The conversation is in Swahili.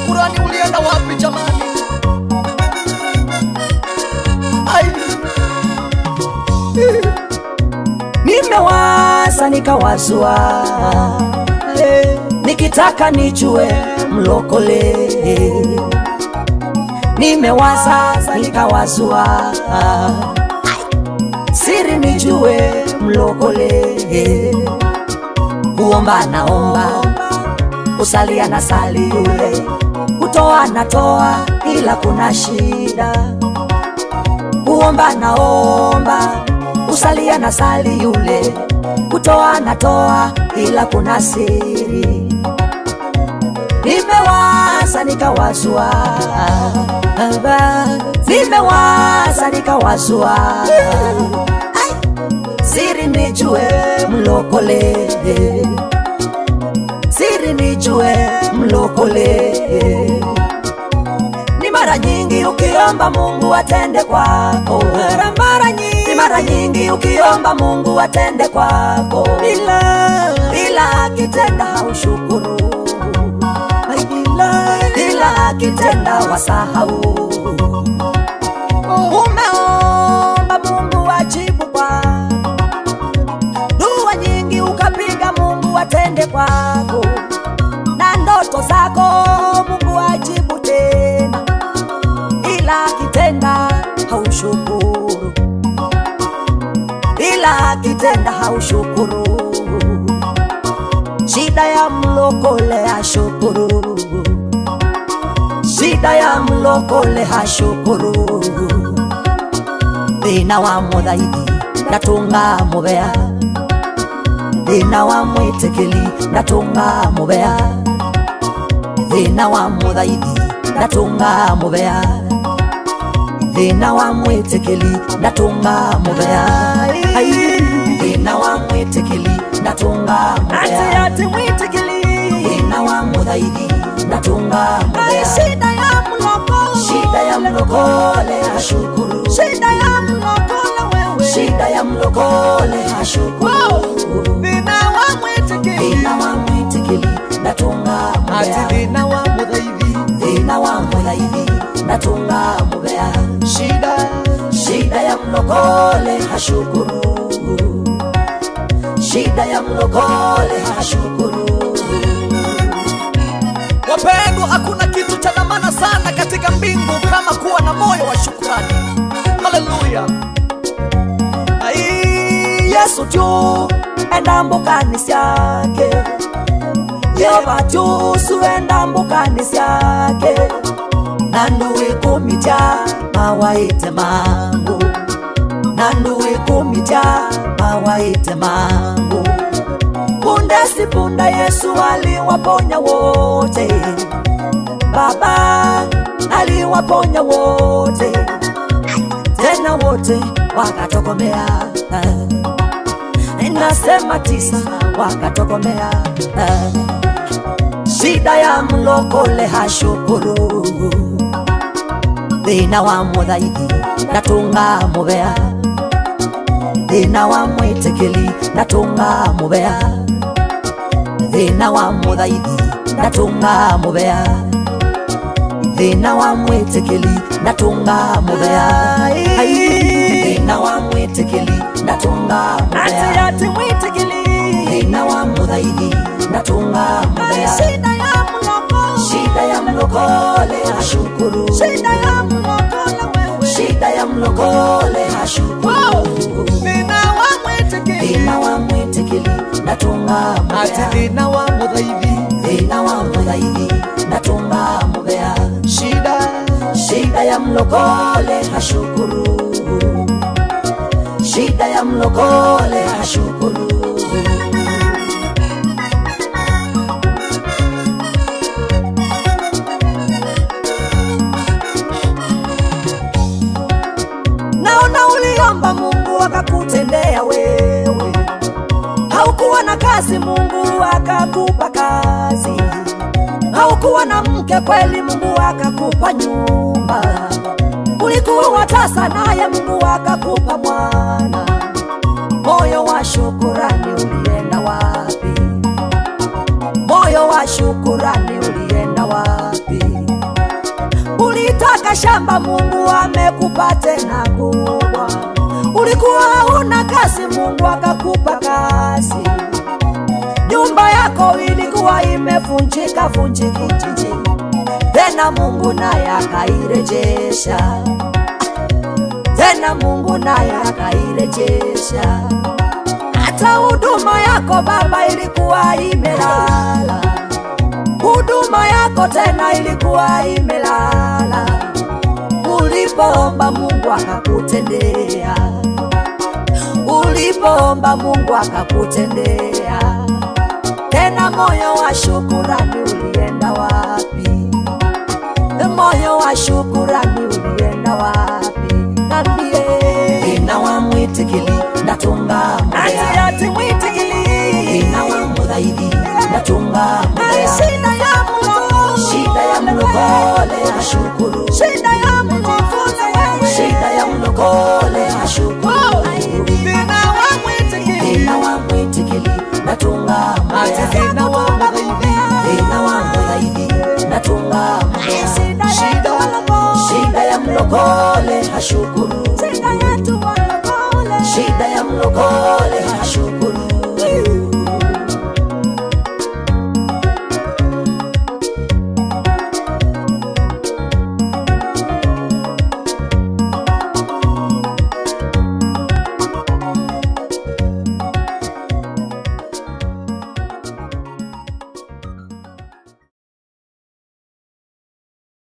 shukurani ulienda wapi jamani? Ai. nimewaza nikawazua eh, nikitaka nijue mlokole nimewaza nikawazua siri nijue mlokole kuomba naomba kusalia na sali yule kutoa natoa ila kuna shida kuomba naomba kusalia na sali yule kutoa natoa ila kuna siri nimewaza nikawazua nimewaza nikawazua siri nijue mlokole siri nijue mlokole ni mara nyingi ukiomba Mungu atende kwako, mara mara nyingi, ni mara nyingi ukiomba Mungu atende kwako, ila ila akitenda haushukuru, ila ila akitenda wasahau. Umeomba Mungu ajibu kwako, dua nyingi ukapiga Mungu atende kwako, na ndoto zako Mungu ajibu tena ila akitenda haushukuru, ila akitenda haushukuru. Shida ya mlokole hashukuru, shida ya mlokole hashukuru. Thina wa muthaithi ndatunga mubea, thina wa mwitikili ndatunga mubea, thina wa muthaithi ndatunga mubea thina wa mwitikili ndatunga mubea Ai, thina wa mwitikili ndatunga mubea ati mwitikili thina wa muthaithi ndatunga mubea shida ya mlokole shida ya mlokole hashukuru shida ya mlokole wewe shida ya mlokole hashukuru thina wa mwitikili thina wa mwitikili ndatunga ati mubea thina wa muthaithi thina wa muthaithi ndatunga mubea shida shida ya mlokole hashukuru shida ya mlokole hashukuru Wapendwa, hakuna kitu cha dhamana sana katika mbingu kama kuwa na moyo wa shukrani. Haleluya! Ai, yesu tu enda mbukani syake yehova tu suenda mbukani syake nanduwikumija mawaite mangu nanduwikumija mawaite mangu punde si punde yesu aliwaponya wote baba aliwaponya wote tena wote wakatokomea nasema tisa wakatokomea shida ya mlokole hashukuru thina wa muthaithi ndatunga mubea thina wa mwitikili ndatunga mubea thina wa muthaithi ndatunga mubea thina wa mwitikili ndatunga mubea Ai, thina wa mwitikili ndatunga ati mubea ati mwitikili thina wa muthaithi ndatunga Ai, mubea shida ya mlokole shida ya mlokole hashukuru shida ya mlokole wewe shida ya mlokole hashukuru thina wa mwitikili thina wa mwitikili ndatunga ati mubea thina wa muthaithi thina wa muthaithi ndatunga mubea shida shida ya mlokole hashukuru shida ya mlokole hashukuru naona uliomba mungu akakutendea wewe haukuwa na kazi mungu akakupa kazi haukuwa na mke kweli mungu akakupa nyumba ulikuwa watasa naye mungu akakupa mwana moyo wa shukurani ulienda wapi moyo wa shukurani ulienda wapi ukiomba Mungu amekupa tena kubwa. Ulikuwa una kazi, Mungu akakupa kazi. Nyumba yako ilikuwa imevunjika vunjika, tena Mungu naye akairejesha, tena Mungu naye akairejesha. Hata huduma yako Baba ilikuwa imelala, huduma yako tena ilikuwa imelala. Ulipoomba Mungu akakutendea, ulipoomba Mungu akakutendea. Tena moyo wa shukurani ulienda wapi? Moyo wa shukurani ulienda wapi? Nambie. Ina wa mwitikili natunga Ati mbea ati mwitikili. Ina wa mudhaidi natunga Ai, mbea Shida ya mlokole. Shida ya mlokole ashukuru Shida ya mlokole wewe. Shida ya mlokole ashukuru Vina wa mwitikili. Ina wa mwitikili natunga mbea Vina wa mlokole. Ina wa mudhaidi natunga mbea Shida ya mlokole. Shida ya mlokole ashukuru